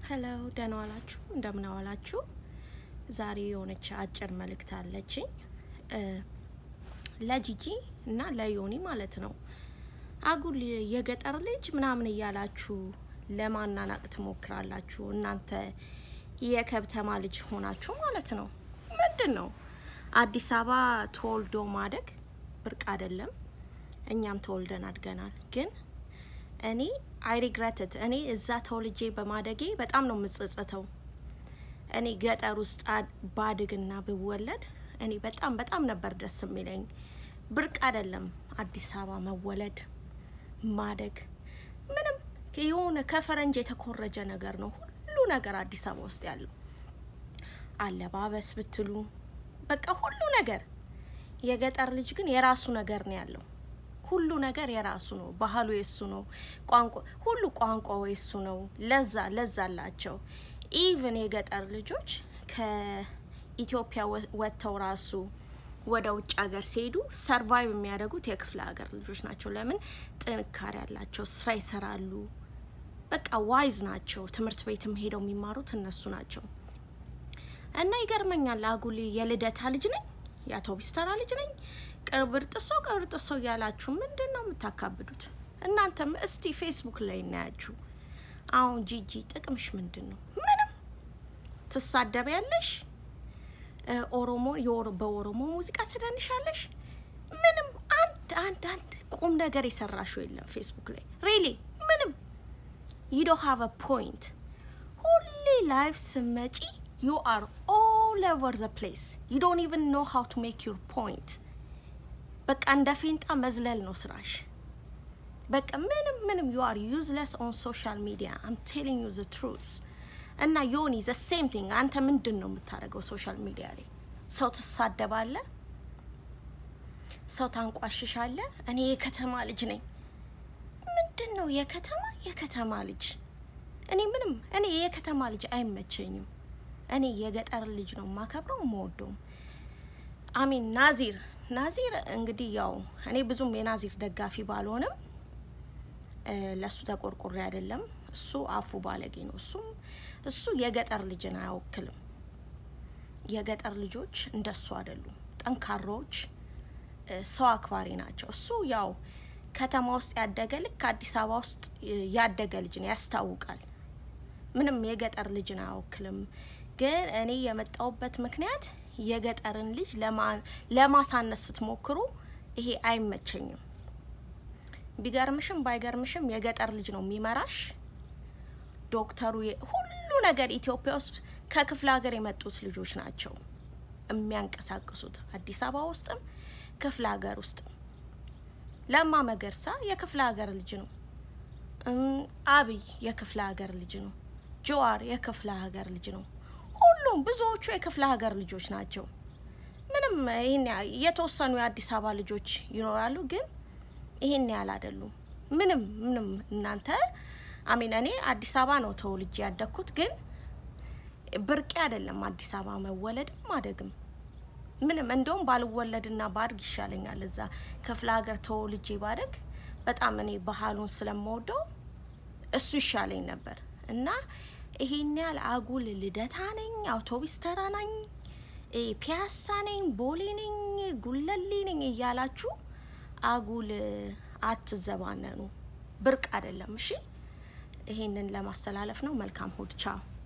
ሄሎ ደህና ዋላችሁ፣ እንደምን ዋላችሁ። ዛሬ የሆነች አጭር መልእክት አለችኝ ለጂጂ እና ለዮኒ ማለት ነው። አጉል የገጠር ልጅ ምናምን እያላችሁ ለማናናቅ ትሞክራላችሁ። እናንተ የከብተማ ልጅ ሆናችሁ ማለት ነው። ምንድን ነው አዲስ አበባ ተወልዶ ማደግ ብርቅ አይደለም። እኛም ተወልደን አድገናል። ግን እኔ አይ ሪግረትድ እኔ እዛ ተወልጄ በማደጌ በጣም ነው የምጸጸተው። እኔ ገጠር ውስጥ ባድግና ብወለድ እኔ በጣም በጣም ነበር ደስ የሚለኝ። ብርቅ አይደለም አዲስ አበባ መወለድ ማደግ፣ ምንም የሆነ ከፈረንጅ የተኮረጀ ነገር ነው ሁሉ ነገር አዲስ አበባ ውስጥ ያለው አለባበስ ብትሉ በቃ ሁሉ ነገር። የገጠር ልጅ ግን የራሱ ነገር ነው ያለው። ሁሉ ነገር የራሱ ነው። ባህሉ የሱ ነው። ቋንቋ ሁሉ ቋንቋው የሱ ነው። ለዛ ለዛ አላቸው። ኢቭን የገጠር ልጆች ከኢትዮጵያ ወጥተው ራሱ ወደ ውጭ ሀገር ሲሄዱ ሰርቫይቭ የሚያደርጉት የክፍለ ሀገር ልጆች ናቸው። ለምን? ጥንካሬ ያላቸው ስራ ይሰራሉ። በቃ ዋይዝ ናቸው። ትምህርት ቤትም ሄደው የሚማሩት እነሱ ናቸው። እና ይገርመኛል። አጉል የልደታ ልጅ ነኝ፣ የአውቶቢስ ተራ ልጅ ነኝ፣ ቅብር ጥሶ ቅብር ጥሶ እያላችሁ ምንድን ነው የምታካብዱት? እናንተም እስቲ ፌስቡክ ላይ እናያችሁ። አሁን ጂጂ ጥቅምሽ ምንድን ነው? ምንም ትሳደብ ያለሽ ኦሮሞ በኦሮሞ ሙዚቃ ትደንሻለሽ። ምንም አንድ አንድ አንድ ቁም ነገር የሰራሽው የለም ፌስቡክ ላይ ሪሊ ምንም ዩ ዶንት ሃቭ አ ፖይንት። ሁሌ ላይፍ ስመጪ ዩ አር ኦል ኦቨር ዘ ፕሌስ ዩ ዶንት ኢቨን ኖ ሃው ቱ ሜክ ዩር ፖይንት። በቃ እንደ ፌንጣ መዝለል ነው ስራሽ። በቃ ምንም ምንም ዩ አር ዩዝለስ ኦን ሶሻል ሚዲያ አም ቴሊንግ ዩ ዘ ትሩዝ እና ዮኒ ዘ ሴም ቲንግ። አንተ ምንድን ነው የምታደርገው ሶሻል ሚዲያ ላይ? ሰው ትሳደባለ፣ ሰው ታንቋሽሻለ። እኔ የከተማ ልጅ ነኝ። ምንድን ነው የከተማ የከተማ ልጅ? እኔ ምንም እኔ የከተማ ልጅ አይመቸኝም። እኔ የገጠር ልጅ ነው የማከብረው የምወደውም። አሚን ናዚር ናዚር እንግዲህ ያው እኔ ብዙም የናዚር ደጋፊ ባልሆንም ለሱ ተቆርቁሬ አይደለም። እሱ አፉ ባለጌ ነው። እሱም እሱ የገጠር ልጅን አያወክልም። የገጠር ልጆች እንደሱ አይደሉም። ጠንካሮች፣ ሰው አክባሪ ናቸው። እሱ ያው ከተማ ውስጥ ያደገ ልክ አዲስ አበባ ውስጥ ያደገ ልጅን ያስታውቃል። ምንም የገጠር ልጅን አያወክልም። ግን እኔ የመጣውበት ምክንያት የገጠርን ልጅ ለማሳነስ ስትሞክሩ ይሄ አይመቸኝም። ቢገርምሽም ባይገርምሽም የገጠር ልጅ ነው የሚመራሽ። ዶክተሩ ሁሉ ነገር ኢትዮጵያ ውስጥ ከክፍለ ሀገር የመጡት ልጆች ናቸው የሚያንቀሳቅሱት አዲስ አበባ ውስጥም ክፍለ ሀገር ውስጥም። ለማ መገርሳ የክፍለ ሀገር ልጅ ነው። አብይ የክፍለ ሀገር ልጅ ነው። ጀዋር የክፍለ ሀገር ልጅ ነው። ሁሉም ብዙዎቹ የክፍለ ሀገር ልጆች ናቸው። ምንም ይህን የተወሰኑ የአዲስ አበባ ልጆች ይኖራሉ፣ ግን ይሄን ያህል አይደሉም። ምንም ምንም እናንተ አሚን እኔ አዲስ አበባ ነው ተወልጄ ያደግኩት፣ ግን ብርቄ አይደለም አዲስ አበባ መወለድም ማደግም ምንም። እንደውም ባልወለድና ባድግ ይሻለኛል። እዛ ክፍለ ሀገር ተወልጄ ባደግ በጣም እኔ ባህሉን ስለምወደው እሱ ይሻለኝ ነበር እና ይሄን ያህል አጉል ልደታ ነኝ፣ አውቶቢስ ተራ ነኝ፣ ፒያሳ ነኝ፣ ቦሌ ነኝ፣ ጉለሌ ነኝ እያላችሁ አጉል አትዘባነኑ። ብርቅ አይደለም። እሺ፣ ይሄንን ለማስተላለፍ ነው። መልካም ሁድ ቻው።